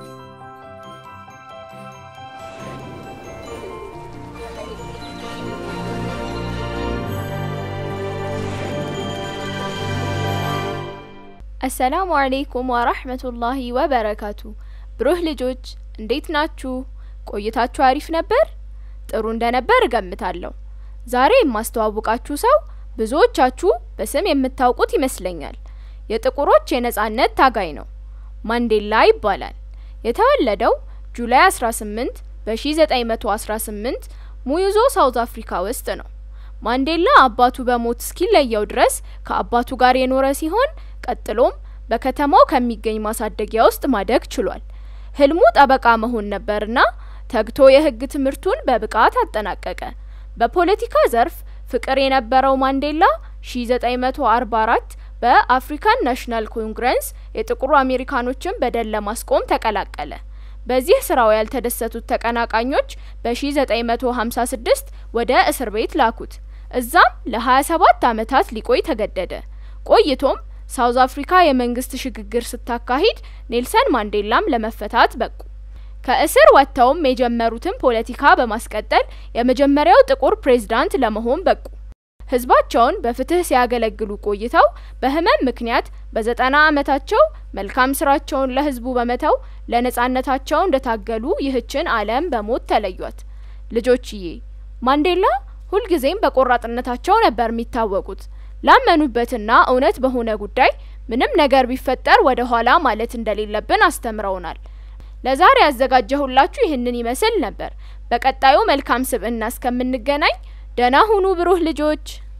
አሰላሙ አለይኩም ወራህመቱላሂ ወበረካቱ። ብሩህ ልጆች እንዴት ናችሁ? ቆይታችሁ አሪፍ ነበር? ጥሩ እንደነበር እገምታለሁ። ዛሬ የማስተዋውቃችሁ ሰው ብዙዎቻችሁ በስም የምታውቁት ይመስለኛል። የጥቁሮች የነጻነት ታጋይ ነው። ማንዴላ ይባላል። የተወለደው ጁላይ 18 በ1918 ሙዩዞ ሳውዝ አፍሪካ ውስጥ ነው። ማንዴላ አባቱ በሞት እስኪለየው ድረስ ከአባቱ ጋር የኖረ ሲሆን ቀጥሎም በከተማው ከሚገኝ ማሳደጊያ ውስጥ ማደግ ችሏል። ህልሙ ጠበቃ መሆን ነበርና ተግቶ የህግ ትምህርቱን በብቃት አጠናቀቀ። በፖለቲካ ዘርፍ ፍቅር የነበረው ማንዴላ 1944 በአፍሪካን ናሽናል ኮንግረስ የጥቁሩ አሜሪካኖችን በደል ለማስቆም ተቀላቀለ። በዚህ ስራው ያልተደሰቱት ተቀናቃኞች በ1956 ወደ እስር ቤት ላኩት። እዛም ለ27 ዓመታት ሊቆይ ተገደደ። ቆይቶም ሳውዝ አፍሪካ የመንግስት ሽግግር ስታካሂድ ኔልሰን ማንዴላም ለመፈታት በቁ። ከእስር ወጥተውም የጀመሩትን ፖለቲካ በማስቀጠል የመጀመሪያው ጥቁር ፕሬዝዳንት ለመሆን በቁ። ህዝባቸውን በፍትህ ሲያገለግሉ ቆይተው በህመም ምክንያት በዘጠና ዓመታቸው መልካም ስራቸውን ለህዝቡ በመተው ለነጻነታቸው እንደታገሉ ይህችን ዓለም በሞት ተለዩት። ልጆችዬ ማንዴላ ሁልጊዜም በቆራጥነታቸው ነበር የሚታወቁት። ላመኑበትና እውነት በሆነ ጉዳይ ምንም ነገር ቢፈጠር ወደ ኋላ ማለት እንደሌለብን አስተምረውናል። ለዛሬ ያዘጋጀሁላችሁ ይህንን ይመስል ነበር። በቀጣዩ መልካም ስብዕና እስከምንገናኝ ደህና ሁኑ ብሩህ ልጆች።